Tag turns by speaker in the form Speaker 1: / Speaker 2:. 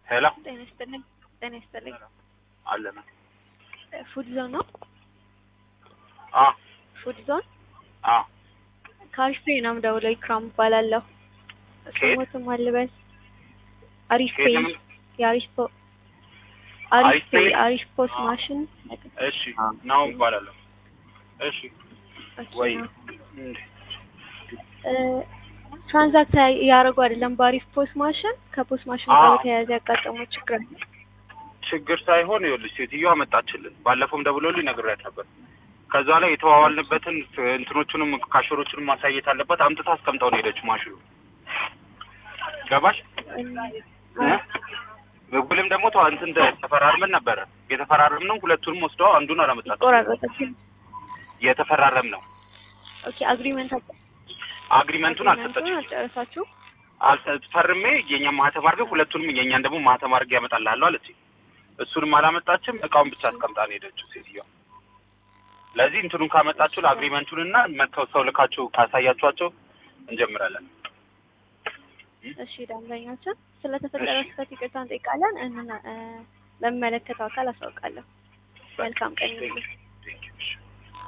Speaker 1: ሄሎ
Speaker 2: ጤና ይስጥልኝ። ጤና ይስጥልኝ።
Speaker 1: አለን
Speaker 2: ፉድ ዞን ነው?
Speaker 1: አ
Speaker 2: ፉድ ዞን
Speaker 1: አ
Speaker 2: ከአሪፍ ፔይ ነው የምደውለው። ኢክራም እባላለሁ።
Speaker 1: ከየት?
Speaker 2: ስሞትም አልበል አሪፍ
Speaker 1: ከየት
Speaker 2: ፔይ
Speaker 1: ነው የምን-
Speaker 2: የአሪፍ ፖ አሪፍ
Speaker 1: አሪፍ
Speaker 2: ፔይ
Speaker 1: ፔይ?
Speaker 2: አሪፍ ፖስ
Speaker 1: አ።
Speaker 2: ማሽን
Speaker 1: እሺ ናው እባላለሁ። እሺ ወይ እንዴ
Speaker 2: ትራንዛክት እያደረጉ አይደለም። በአሪፍ ፖስ ማሽን ከፖስ ማሽን
Speaker 1: አ።
Speaker 2: ጋር በተያያዘ ያጋጠመው ችግር አለ።
Speaker 1: ችግር ሳይሆን ይኸውልሽ ሴትዮዋ መጣችልን። ባለፈውም ደውሎልኝ ነግሬያት ነበር። ከዛ ላይ የተዋዋልንበትን እንትኖቹንም ካሸሮቹንም ማሳየት አለባት። አምጥታ አስቀምጠው ነው ሄደችው ማሽኑ። ገባሽ? እ? ውልም ደግሞ ተዋ እንትን ተፈራርመን ነበረ። የተፈራረምነው ሁለቱንም ወስደው አንዱን አላመጣችም።
Speaker 2: ቆራረጠብኝ።
Speaker 1: የተፈራረም ነው
Speaker 2: ኦኬ አግሪመንት
Speaker 1: አግሪመንቱን አልሰጠችም።
Speaker 2: አልጨረሳችሁ?
Speaker 1: አልሰ- ፈርሜ የኛ ማህተም አድርገህ ሁለቱንም የኛን ደግሞ ማህተም አድርጌ ያመጣልሃለሁ አለች። እሱንም አላመጣችም። እቃውን ብቻ አስቀምጣ ነው ሄደችው ሴትዮዋ። ለዚህ እንትኑን ካመጣችሁ ለአግሪመንቱን እና መጥተው ሰው ልካችሁ ካሳያችኋቸው እንጀምራለን።
Speaker 2: እሺ ደንበኛችን ስለተፈጠረ
Speaker 1: እሺ።
Speaker 2: ስህተት ይቅርታ እንጠይቃለን። እና ለሚመለከተው አካል አሳውቃለሁ። መልካም ቀን ይሁንልህ።